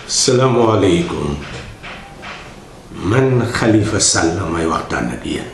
salaamaaleykum man Khalifa Sall may waxtaan ak yéen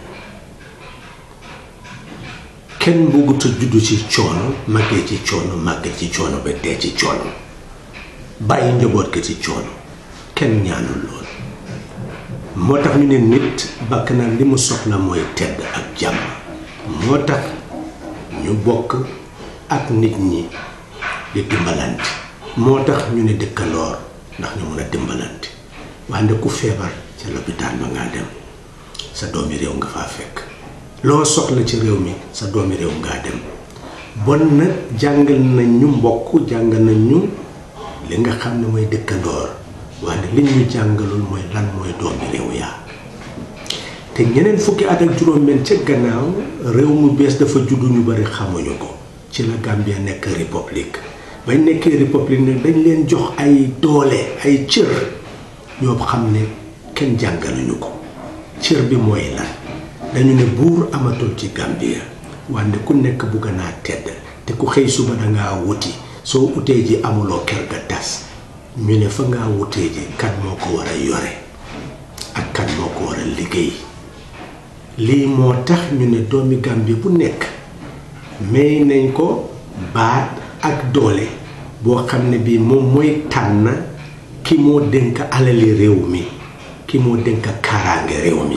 kenn bëggut a juddu ci coono màggee ci coono màggee ci coono ba dee ci coono bàyyi njaboot ga ci coono kenn ñaanul lool moo tax ñu ne nit bakkanam li mu soxla mooy tedd ak jàmm moo tax ñu bokk ak nit ñi di dimbalante moo tax ñu ne dëkkandoor ndax ñu mun a dimbalante wante ku feebar ca lopitaan ba ngaa dem sa doomi réew nga faa fekk loo soxla ci réew mi sa doomi réew ngaa dem bon nag jàngal nañ ñu mbokk jàngal nañ ñu li nga xam ne mooy dëkkandoor wante li ñu jàngalul mooy lan mooy doomi réew yaa te ñeneen fukki at ak juróom-benn ca gannaaw réew mu bees dafa juddu ñu bari xamuñu ko ci la Gambia nekk république bañ nekkee république nag dañ leen jox ay doole ay cër ñoo xam ne kenn jàngaluñu ko cër bi mooy lan dañu ne buur amatul ci Gambia wante ku nekk bugg naa tedd te ku xëy suba dangaa wuti soo utee ji amuloo kër ga tas ñu ne fa ngaa wutee ji kan moo ko war a yore ak kan moo ko war a liggéey lii moo tax ñu ne doomi Gambie bu nekk may nañ ko baat ak doole boo xam ne bii moom mooy tànn ki moo dénk alali réew mi ki moo dénk kaaraange réew mi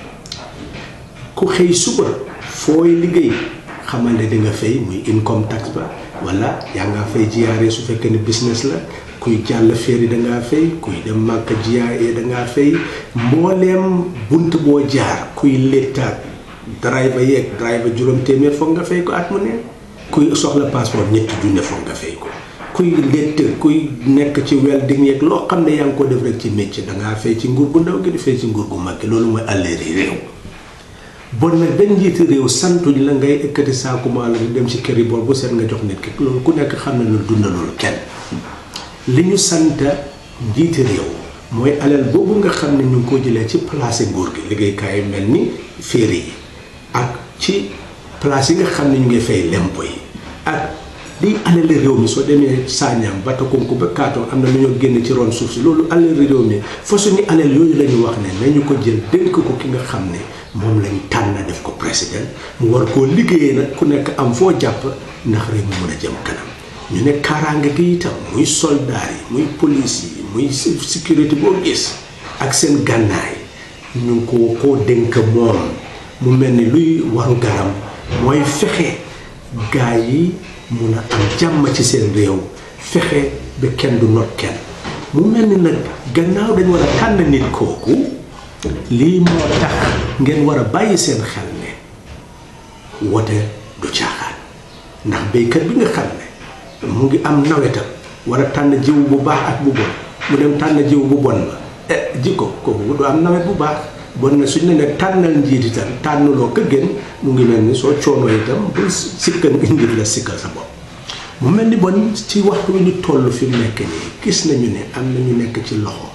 ku xëy suba fooy liggéey xamal ne di nga fay muy income tax ba wala yaa ngaa fay GRA su fekkee ne business la kuy jàll féeri dangaa fay kuy dem màkka GRA dangaa fay mbooleem bunt boo jaar kuy léttaat driver yeeg driver juróom téeméer foog nga fay ko at mu ne kuy soxla passeport ñetti junne foog nga fay ko kuy létt kuy nekk ci welding yeeg loo xam ne yaa ngi ko def rek ci métier dangaa fay ci nguur gu ndaw gi di fay ci nguur gu mag gi loolu mooy àlleeri réew bon nag benn njiiti réew santuñ la ngay ekkati saaku maalo di dem ci kër yi bool bu seet nga jox nit ki loolu ku nekk xam ne lu dundalul kenn li ñu sant njiiti réew mooy alal boobu nga xam ne ñu ngi ko jëlee ci place nguur gi liggéeykaay yu mel ni féeri yi ak ci place yi nga xam ne ñu ngi fay lempo yi ak liy alali réew mi soo demee Saañam Batakonku ba Kaatong am na lu ñoo génn ci ron suuf si loolu alali réew mi fa suñu alal yooyu la ñu wax ne nañu ko jël dénk ko ki nga xam ne moom lañ tànn def ko président mu war koo liggéeyee nag ku nekk am foo jàpp ndax réew mi mën a jëm kanam ñu ne kaaraange gi itam muy soldaar yi muy police yi muy sécurité boo gis ak seen gànnaay ñu ngi ko koo dénk moom mu mel ni luy waru garam mooy fexe gaa yi mun a am jàmm ci seen réew fexe ba kenn du not kenn mu mel ni nag gannaaw dañ war a tànn nit kooku lii moo tax ngeen war a bàyyi seen xel ne wote du caaxaan ndax béykat bi nga xam ne mu ngi am nawetam war a tànn jiw bu baax ak bu bon mu dem tànn jiw bu bon ba eh ji ko kooku du am nawet bu baax bon na suñ ne nag tànnal njiit itam tànnuloo ko gën mu ngi mel ni soo coonoo itam bu sikkal njiit la sikkal sa bopp mu mel ni bon ci waxtu wi ñu toll fi mu nekk nii gis nañu ne am na ñu nekk ci loxo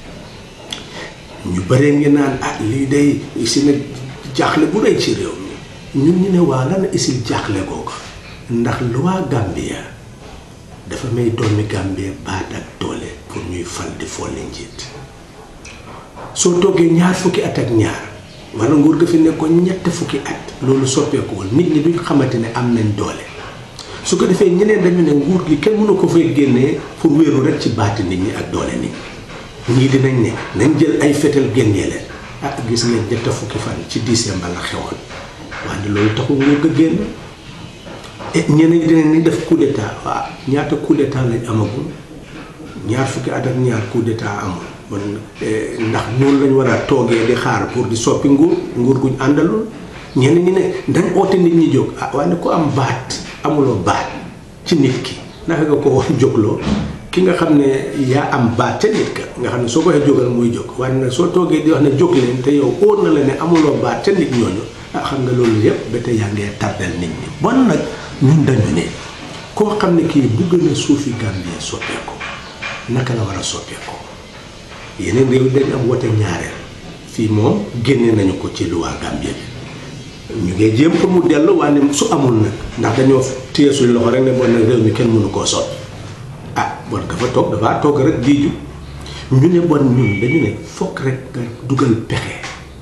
ñu bëree ngi naan ah lii day si nag jaaxle bu rëy ci réew mi ñun ñu ne waa lan isil jaaxle googu ndax loi Gambia dafa may doomi Gambia baat ak doole pour ñuy fal di folli njiit soo toggee ñaar fukki at ak ñaar wala nguur ga fi nekkoon ñett fukki at loolu soppeekuwul nit ñi duñ xamante ne am nañ doole su ko defee ñeneen dañu ne nguur gi kenn mënu ko fay génnee pour wéeru rek ci baati nit ñi ak doole nit ñi ñii dinañ ne nañ jël ay fetal génnee leen ah gis ngeen ñett fukki fan ci décembre la xewoon wante loolu taxul nguur ga génn et ñeneen dinañ ni def coup d'état waaw ñaata coup d'état lañ amagul ñaar fukki at ak ñaar coup d'état amul bon ndax noonu lañ war a toogee di xaar pour di soppi nguur nguur guñ àndalul ñeneen ñi ne dañ oote nit ñi jóg ah waaye ku am baat amuloo baat ci nit ki naka nga ko wax jógloo ki nga xam ne yaa am baat ca nit ka nga xam ne soo ko waxee jógal muy jóg waaye nag soo toogee di wax ne jóg leen te yow óor na la ne amuloo baat ca nit ñooñu ah xam nga loolu yëpp ba tey yaa ngee tardel nit ñi bon nag ñun dañu ne koo xam ne kii bugg na suufi Gambie soppeeku naka la war a soppeeku yeneen réew dañ am wote ñaareel fii moom génne nañu ko ci loi Gambie bi ñu ngi jéem pour mu dellu waaye su amul nag ndax dañoo téye suñu loxo rek ne bon nag réew mi kenn mënu koo sot ah bon dafa toog dafa toog rek jiiju ñu ne bon ñun dañu ne fokk rek nga dugal pexe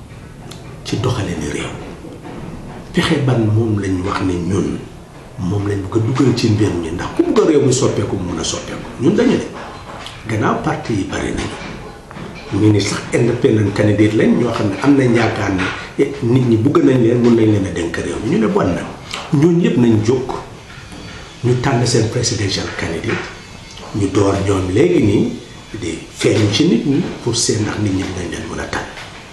ci doxale ni réew pexe ban moom lañ wax ne ñun moom lañ bëgg a dugal ci mbir mi ndax ku bëgg a réew mi soppeeku mun a soppeeku ñun dañu ne gannaaw parti yi bari nañu ñu ni sax independent candidate lañ ñoo xam ne am nañ yaakaar ne nit ñi bëgg nañ leen mun nañ leen a dénk réew mi ñu ne bon na ñooñu yëpp nañ jóg ñu tànn seen presidential candidate ñu door ñoom léegi nii di feeñu ci nit ñi pour seen ndax nit ñi dinañ leen mën a tànn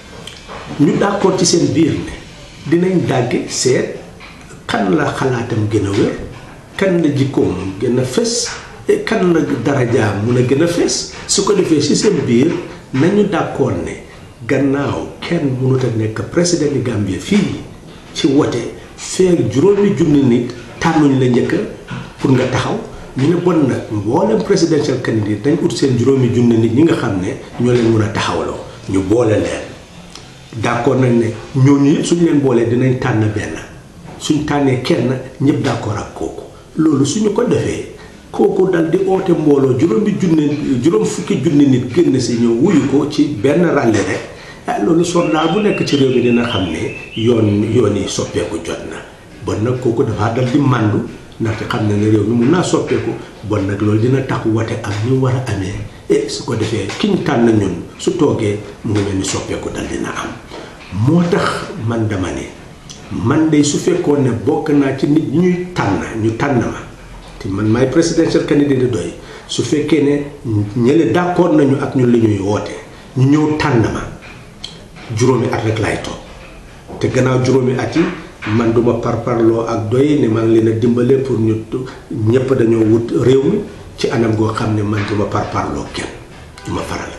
ñu d'accord ci seen biir ne dinañ dàgge seet kan la xalaatam gën a wér kan la jikkoom gën a fës kan la darajaam mun a gën a fës su ko defee ci seen biir nañu d'accord ne gannaaw kenn mënut a nekk président di Gambie fii ci wote feeg juróomi junni nit tànnuñ la njëkk pour nga taxaw ñu ne bon nag mboolem presidential candidate dañ ut seen juróomi junni nit ñi nga xam ne ñoo leen mën a taxawloo ñu boole leen d'accord nañ ne ñooñu yëpp suñ leen boolee dinañ tànn benn suñ tànnee kenn ñëpp d'accord ak kooku loolu suñu ko defee kooku dal di oote mbooloo juróomi junni juróom fukki junni nit génn si ñëw wuyu ko ci benn ràlli rek ah loolu soldat bu nekk ci réew mi dina xam ne yoon yoon yi soppeeku jot na bon nag kooku dafa dal di màndu ndaxte xam ne ne réew mi mun naa soppeeku bon nag loolu dina tax wate am ñu war a amee e su ko defee ki ñu tànn ñun su toogee mu ngi mel ni soppeeku dal dina am moo tax man dama ne man de su fekkoon ne bokk naa ci nit ñuy tànn ñu tànn ma te man maay presidential candidate di doy su fekkee ne ñële d'accord nañu ak ñun li ñuy woote ñu ñëw tànn ma juróomi at rek laay toog te gannaaw juróomi at yi man duma parparloo ak doy ne man leen a dimbale pour ñu ñëpp dañoo wut réew mi ci anam goo xam ne man duma parparloo kenn duma faral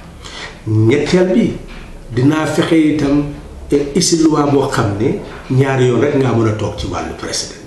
kenn ñetteel bi dinaa fexe itam isi loi boo xam ne ñaari yoon rek ngaa mën a toog ci wàllu président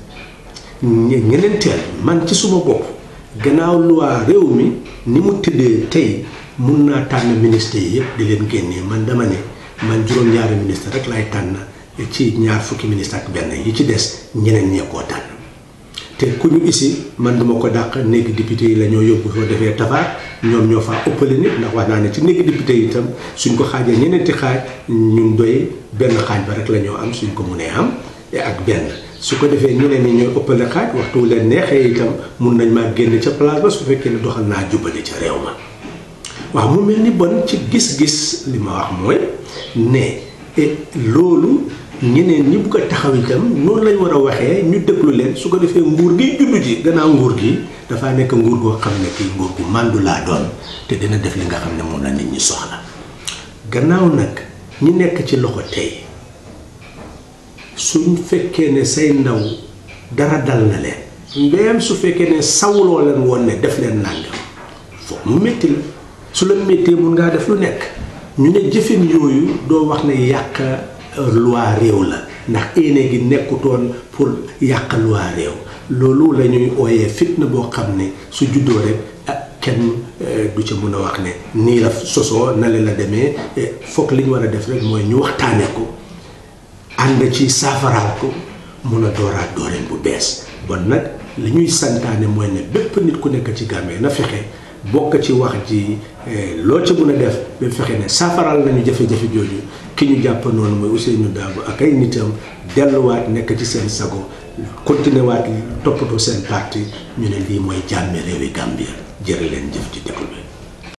ñeneenteel man ci suma bopp gannaaw loi réew mi ni mu tëddee tey mun naa tànn ministre yi yëpp di leen génnee man dama ne man juróom-ñaari ministre rek laay tànn ci ñaar fukki ministre ak benn yi ci des ñeneen ñee koo tànn te ku ñu isi man duma ko dàq néegi député yi la ñoo yóbbu soo defee tafaar ñoom ñoo faa ëppale nit ndax wax naa ne ci néegi député yi itam suñ ko xaajee ñeneenti xaaj ñun doy benn xaaj ba rek la ñoo am suñ ko munee am ak benn su ko defee ñeneen ñi ñooy ëppale xaaj waxtu leen neexee itam mun nañ maa génn ca place ba su fekkee ne doxal naa jubale ca réew ma waaw mu mel ni bon ci gis-gis li ma wax mooy ne loolu ñeneen ñi bugg a taxaw itam noonu lañ war a waxee ñu déglu leen su ko defee nguur gi juddu ji gannaaw nguur gi dafaa nekk nguur goo xam ne kii nguur gu màndu laa doon te dina def li nga xam ne moom la nit ñi soxla gannaaw nag ñi nekk ci loxo tey suñ fekkee ne say ndaw dara dal na leen mbéyam su fekkee ne sawuloo leen woon ne def leen nàngam foog mu métti la su la méttee mun ngaa def lu nekk ñu ne jëfin yooyu doo wax ne yàq loi réew la ndax éene gi nekkutoon pour yàq loi réew loolu la ñuy ooyee fitna boo xam ne su juddoo rek ah kenn du ca mën a wax ne nii la sosoo na le la demee foog li ñu war a def rek mooy ñu waxtaane ko ànd ci saafaraal ko mun a dooraat dooreen bu bees bon nag li ñuy santaane mooy ne bépp nit ku nekk ci Gambie na fexe bokk ci wax ji loo ca mën a def ba fexe ne saafaraal nañu jafe-jafe jooju ki ñu jàpp noonu mooy Ousseynou Dabo ak ay nitam delluwaat nekk ci seen sago continuer waat toppatoo seen parti ñu ne lii mooy jàmme réewi Gambia jërë leen jëf ci déglu